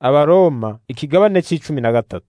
abaroma ikigabane c'icumi na gatatu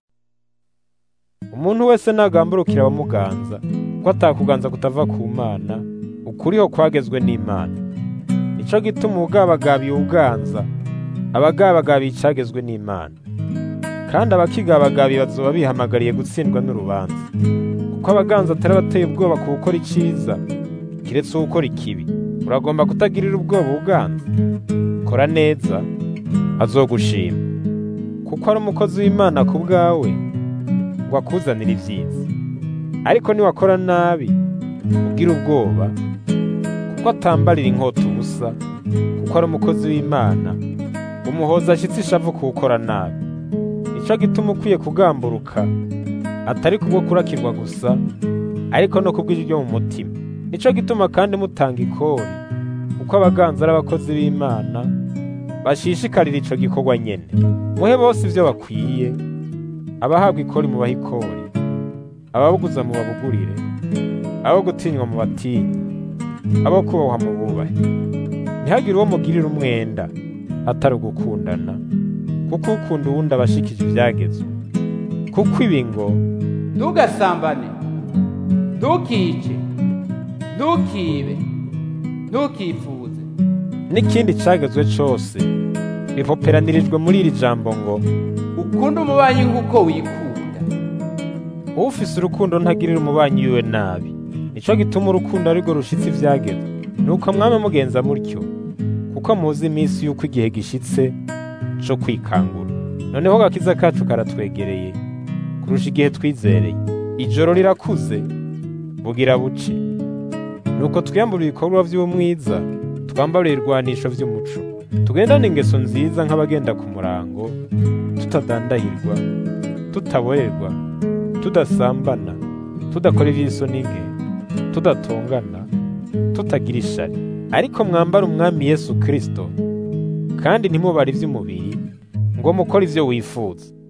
umuntu wese nagamburukira abamuganza ko atakuganza kutava ku mana ukuriho kwagezwe n'imana nico gituma ubugabagabiye ubuganza abagabagabiye icagezwe n'imana kandi abakigabagabiye bazoba bihamagariye gutsindwa n'urubanza kuko abaganza atari abateye ubwoba ku gukora iciza kiretse uwukora ikibi uragomba kutagirira ubwoba ubuganza kora neza azogushima kuko ari umukozi w'imana ku bwawe ngo akuzanire ibyiza ariko niwakora nabi ugira ubwoba kuko atambarira inkota ubusa kuko ari umukozi w'imana umuhoza ashyitsi ishavu kuwukora nabi nico gituma ukwiye kugamburuka atari kubwo kurakirwa gusa ariko no kubw'ijwi ryo mu mutima nico gituma kandi mutanga ikori kuko abaganza ari abakozi b'imana bashishikarira ico gikorwa nyene muhe bose ivyo bakwiye abahabwa ikori mubahe ikori ababuguza mubabugurire abo gutinywa mu batinyi abo kubahwa mu bubahe ntihagire uwo mugirira umwenda atari ugukundana kuko ukunda uwundi aba ashikije ivyagezwe kuko ibi ngo ntugasambane ntukice ntukibe ntukifuze n'ikindi cagezwe cose bipoperanirijwe muri iri jambo ngo ukunde umubanyi nk'uko wikunda ufise urukundo ntagirira umubanyi wiwe nabi nico gituma urukundo arirwo rushitse ivyagezwe nuko mwame mugenza mutyo kuko muzi iminsi y'uko igihe gishitse co kwikangura noneho gakiza kacu karatwegereye kurusha igihe twizereye ijoro rirakuze bugira buce nuko twiyambura ibikorwa vy'umwiza twambara ibirwanisho vy'umuco tugendane ingeso nziza nk'abagenda ku murango tutadandahirwa tutaborerwa tudasambana tudakora ivy'isoni nke tudatongana tutagira ishari ariko mwambara umwami yesu kristo kandi ntimubare ivy'umubiri ngo mukore ivyo wifuza